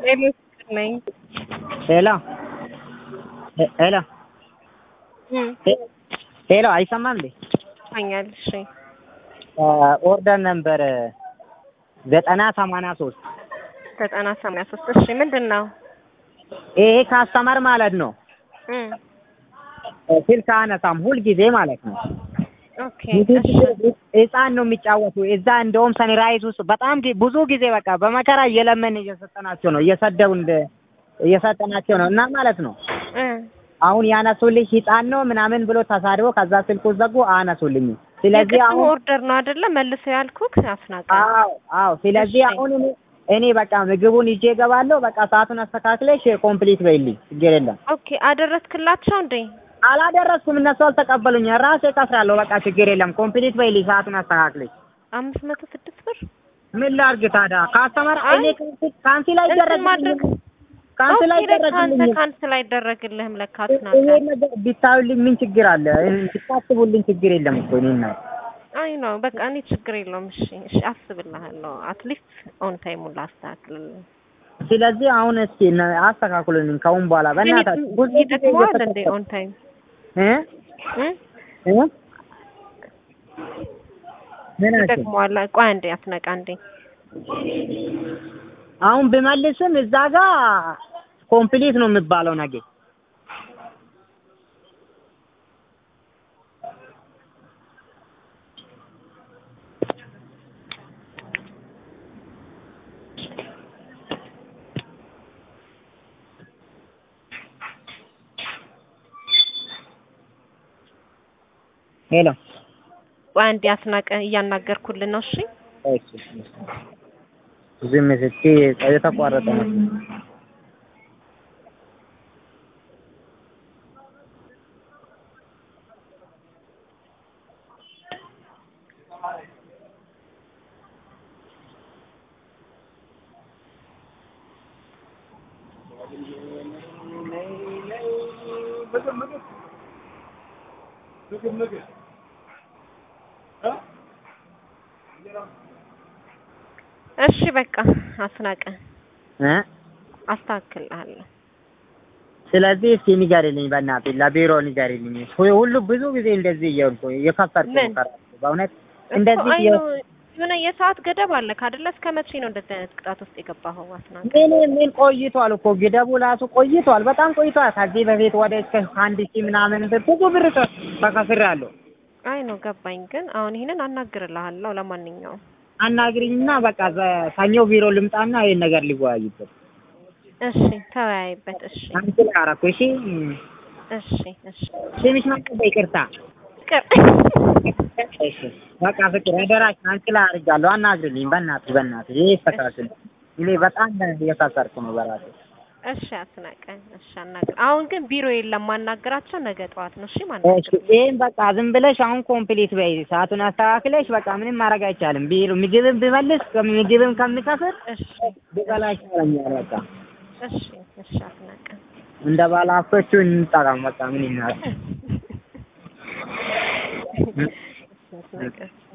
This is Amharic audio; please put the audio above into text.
ሄሎ ፍቅር ነኝ። ሄሎ ሄሎ እም ሄሎ አይሰማም እንዴ? ይሰማኛል። እሺ ኦርደር ነምበር ዘጠና ሰማንያ ሶስት ዘጠና ሰማንያ ሶስት እሺ ምንድን ነው? ይሄ ካስተመር ማለት ነው እም ስልክ አነሳም ሁልጊዜ ማለት ነው። ኦኬ እሺ ህፃን ነው የሚጫወቱ እዛ እንደውም ሰኒራይዝ ውስጥ በጣም ጊ- ብዙ ጊዜ በቃ በመከራ እየለመን እየሰጠናቸው ነው እየሰደቡ እንደ እየሰጠናቸው ነው እና ማለት ነው እ አሁን ያነሱልኝ ህፃን ነው ምናምን ብሎ ተሳድቦ ከዛ ስልኩ ዘጉ አነሱልኝ። ስለዚህ የቅድሙ አሁን ኦርደር ነው አይደለ? መልሰው ያልኩክ አስናቀ አዎ አዎ ስለዚህ እሺ። አሁን እኔ እኔ በቃ ምግቡን ይዤ እገባለሁ። በቃ ሰዓቱን አስተካክለሽ ኮምፕሊት በይልኝ ችግር የለም። ኦኬ አደረስክላቸው እንዴ? አላደረስኩም እነሱ አልተቀበሉኝ። ራሴ ከስራለሁ። በቃ ችግር የለም። ኮምፕሊት በይልኝ ሰዓቱን አስተካክለሽ። አምስት መቶ ስድስት ብር ምን ላድርግ ታዲያ? ካስተመር አይ፣ እኔ ካንሲ- ካንሲል እንትን አይደረግልኝም ማድረግ ካንሲል ኦኬ ለካ አንተ አይደረግልኝም። ካንስል አይደረግልህም ለካ ይሄ አስናቀ ነገር ቢታዩልኝ ምን ችግር አለ? ብታስቡልኝ ችግር የለም እኮ እኔ እና አይ ነው በቃ እኔ ችግር የለውም። እሺ እሺ አስብልሃለሁ። አትሊስት ኦን ታይሙን ላስተካክልልህ። ስለዚህ አሁን እስኪ እነ- አስተካክሉልኝ ከአሁን በኋላ በእናታችሁ ብዙ ጊዜ ይደክመዋል እንዴ እየተሰጠ- ኦን ታይም እ እ እ ምን አልሽኝ? ይደክመዋል። ቆይ አንዴ አስነቃ አንዴ አሁን ብመልስም እዛ ጋር ኮምፕሊት ነው የሚባለው ነገር ሄሎ ቆይ አንዴ አስናቀ እያናገርኩልን ነው። እሺ እሺ ዝም ስትይ የተቋረጠ ነው እሺ በቃ አስናቀ እ አስተካክልሃለሁ። ስለዚህ እስኪ ንገሪልኝ በእናትህ ለቢሮ ንገሪልኝ። ሁሉ ብዙ ጊዜ እንደዚህ እየሆንኩ እየከሰርኩ ነው ምን? ከራሱ በእውነት እንደዚህ እኮ አይ እየ- ነው የሆነ የሰዓት ገደብ አለ አይደለ? እስከ መቼ ነው እንደዚህ አይነት ቅጣት ውስጥ የገባኸው አስናቀ? ምን ምን ቆይቷል እኮ ግደቡ ራሱ ቆይቷል፣ በጣም ቆይቷል። ከዚህ በፊት ወደ እስከ አንድ ሺህ ምናምን ብር ብዙ ብር ተ- ተከስሬያለሁ። አይ ነው ገባኝ። ግን አሁን ይሄንን አናግርልሃለሁ። ለማንኛውም አናግሪኝና በቃ ዘ- ሰኞ ቢሮ ልምጣና ይሄን ነገር ሊወያይበት እሺ ተወያይበት። እሺ አንቺ ላይ አደረኩ። እሺ እሺ እሺ ስምሽ ማን? ይቅርታ። ፍቅር እሺ በቃ ፍቅር አደራሽ አንቺ ላይ አድርጋለሁ። አናግሪልኝ በእናትህ በእናትህ። ይሄ ይስተካከል። እኔ በጣም እየከሰርኩ ነው በራሴ። እሺ አስናቀ እሺ አናግር። አሁን ግን ቢሮ የለም ማናገራቸው ነገ ጠዋት ነው። እሺ እሺ ማናገር ይሄን በቃ ዝም ብለሽ አሁን ኮምፕሊት በይ። ሰዓቱን አስተካክለሽ በቃ ምንም ማድረግ አይቻልም። ቢሮ ምግብም ብመልስ ምግብም ከምከፍል እሺ ብበላ ይሻለኛል። በቃ እሺ እሺ አስናቀ እንደ ባለ ሀብቶቹ እንጠቀም። በቃ ምን ይናል እሺ አስናቀ